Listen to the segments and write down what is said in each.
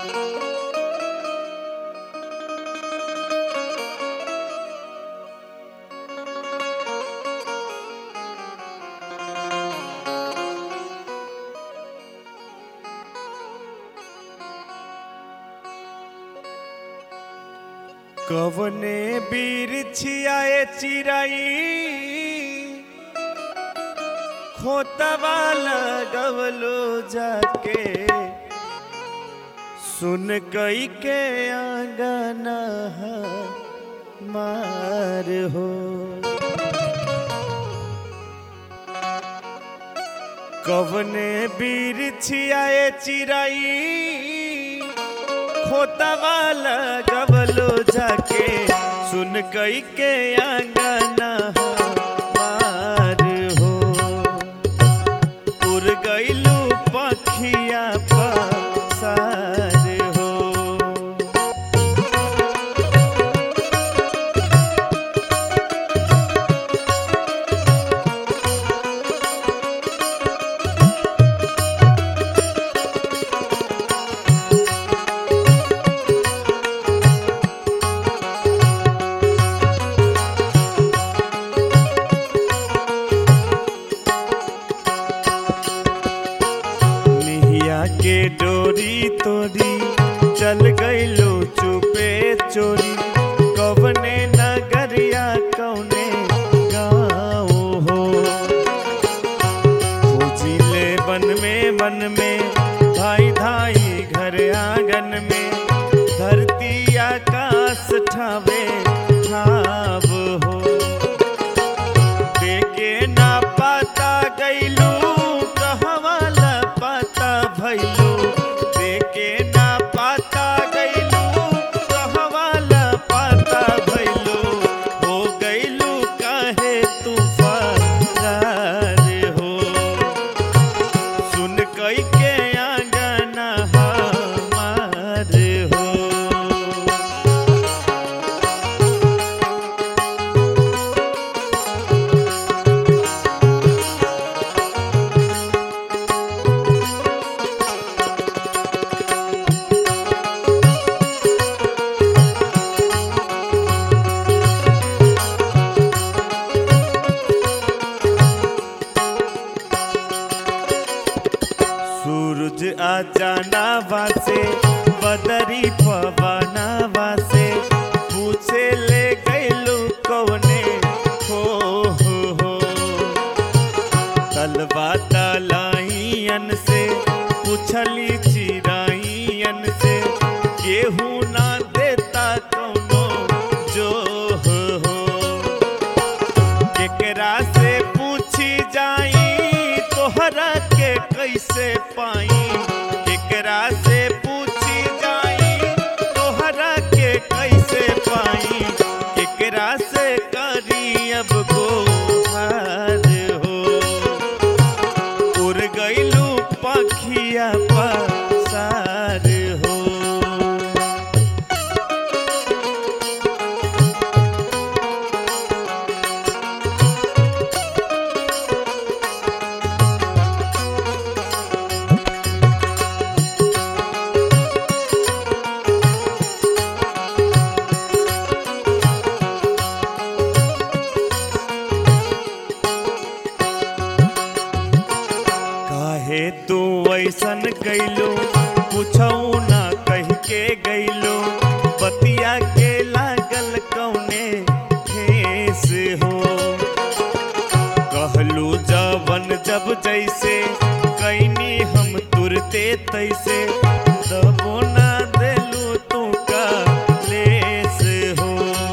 कवने बीर छियाए चिराई खोतवा लगवलो जाके सुन कई के आंगना मार हो कवने बीर छियाए चिराई खोतवा लगवलो जाके सुन कई के आंगना मार हो उड़ गईलू पखिया पसार हो निहिया के डोरी तोरी चल गईलो चुपे चोरी कवने नगरिया कौने गाँव हो खोजिले बन में बन में धाई धाई घर आंगन में धरती आकाश ठावे ठाव हो देखे ना पाता गईलू कहवा ला पाता भैलू देखे ना पाता गईलू कहवा ला पाता भैलू हो गईलू काहे तू फरार हो सुन कई के आंगना हमार हो सूरज आ जाना वासे बदरी पवना वासे पूछे ले गईलू कौने हो हो हो तलवा तलाइयन से पूछली चिराइयन से केहू ना देता कौनो जो हो हो केकरा से पूछी जाई तोहरा के कैसे पाई केकरा से पूछी जाई तोहरा के कैसे पाई केकरा से करी अब गोहार हो उड़ गईलू पखिया पसार हो काहे तू ऐसन कैलो पूछऊ ना कह के गईलो बतिया के लागल कौने ठेस हो कहलू जवन जब जैसे कैनी हम तुरते तैसे तबो ना देलू तू का लेस हो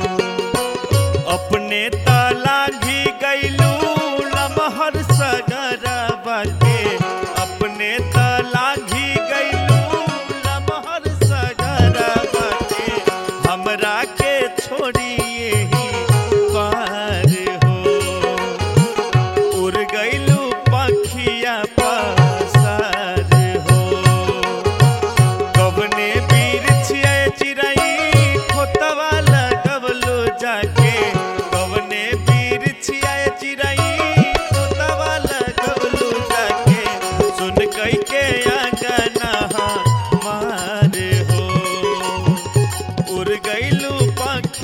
अपने ताला घी गईलू लमहर सगरा बाटे अपने ताला घी गईलू लमहर सगरा बाटे हमरा के छोड़िए ही पार हो उड़ गईलू पखिया पासार हो कवन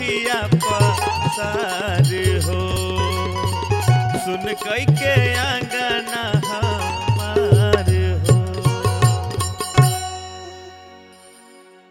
नदिया पसार हो सुन कई के आंग